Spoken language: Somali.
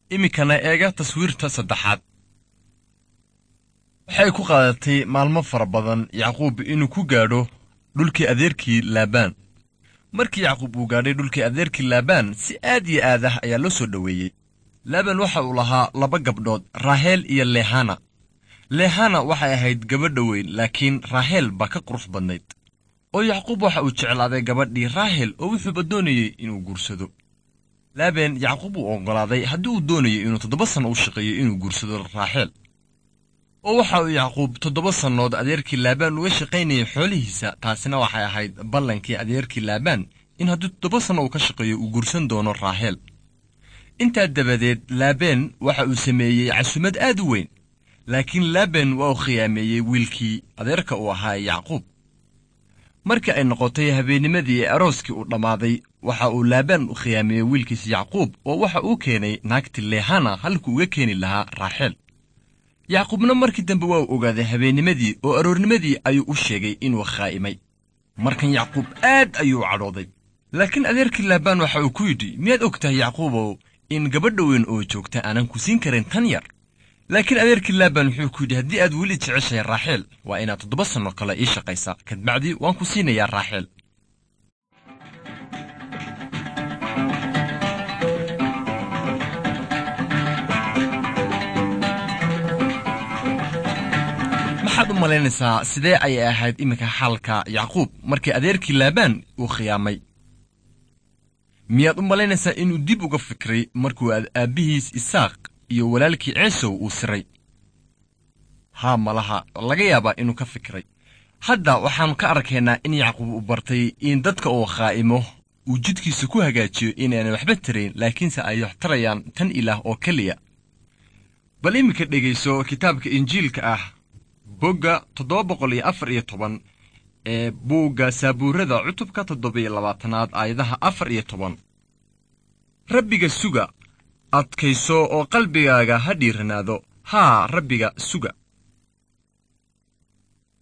iminkana eega taswiirta saddexaad waxay ku qaadatay maalmo fara badan yacquub inuu ku gaadho dhulkii adeerkii laabaan markii yacquub uu gaadhay dhulkii adeerkii laabaan si aad iyo aad ah ayaa loo soo dhoweeyey laabaan waxa uu lahaa laba gabdhood raaheel iyo leehana leehana waxay ahayd gabadha weyn laakiin raaheel baa ka qurux badnayd oo yacquub waxa uu jeclaaday gabadhii raahel oo wuxuuba doonayey inuu guursado laabeen yacquub uu oggolaaday haddii uu doonayay inuu toddoba sanno u shaqeeyo inuu guursado raaxeel oo waxa uu yacquub toddoba sannood adeerkii laabaan uga shaqaynayay xoolihiisa taasina waxay ahayd ballankii adeerkii laabaan in haddii toddoba sanno uu ka shaqeeyo uu guursan doono raaheel intaa dabadeed laabeen waxa uu sameeyey casumad aad u weyn laakiin laabeen waa uu khiyaameeyey wiilkii adeerka uu ahaa yacquub markii ay noqotay habeennimadii ee arooskii uu dhammaaday waxa uu laabaan u khiyaameeyey wiilkiisa yacquub oo waxa uu keenay naagti leehana halkuu uga keeni lahaa raaxeel yacquubna markii dambe waa uu ogaaday habeennimadii oo aroornimadii ayuu u sheegay inuu khaa'imay markan yacquub aad ayuu cadhooday laakiin adeerkii laabaan waxa uu ku yidhi miyaad og tahay yacquubow in gabadha weyn oo joogta aanan ku siin karin tan yar laakiin adeerkii laabaan wuxuu ku yidhi haddii aad weli jeceshahay raaxeel waa inaad toddoba sanno kale ii shaqaysaa kadbacdii waan ku siinayaa raaxeel maxaad u malaynaysaa sidee ayay ahayd iminka xaalka yacquub markii adeerkii laabaan uu khiyaamay miyaad u malaynaysaa inuu dib uga fikray markuu aabbihiis isaaq iyo walaalkii ceesow uu siray haa malaha laga yaabaa inuu ka fikiray hadda waxaannu ka arkaynaa in yacquub uu bartay in dadka uu khaa'imo uu jidkiisa ku hagaajiyo inaanay waxba tarayn laakiinse ay wax tarayaan tan ilaah oo keliya bal iminka dhegayso kitaabka injiilka ah bogga toddoba boqol iyo afar iyo toban ee buugga saabuurada cutubka toddoba-iyo labaatanaad aayadaha afar iyo toban rabbiga suga adkayso oo qalbigaaga ha dhiiranaado haa rabbiga suga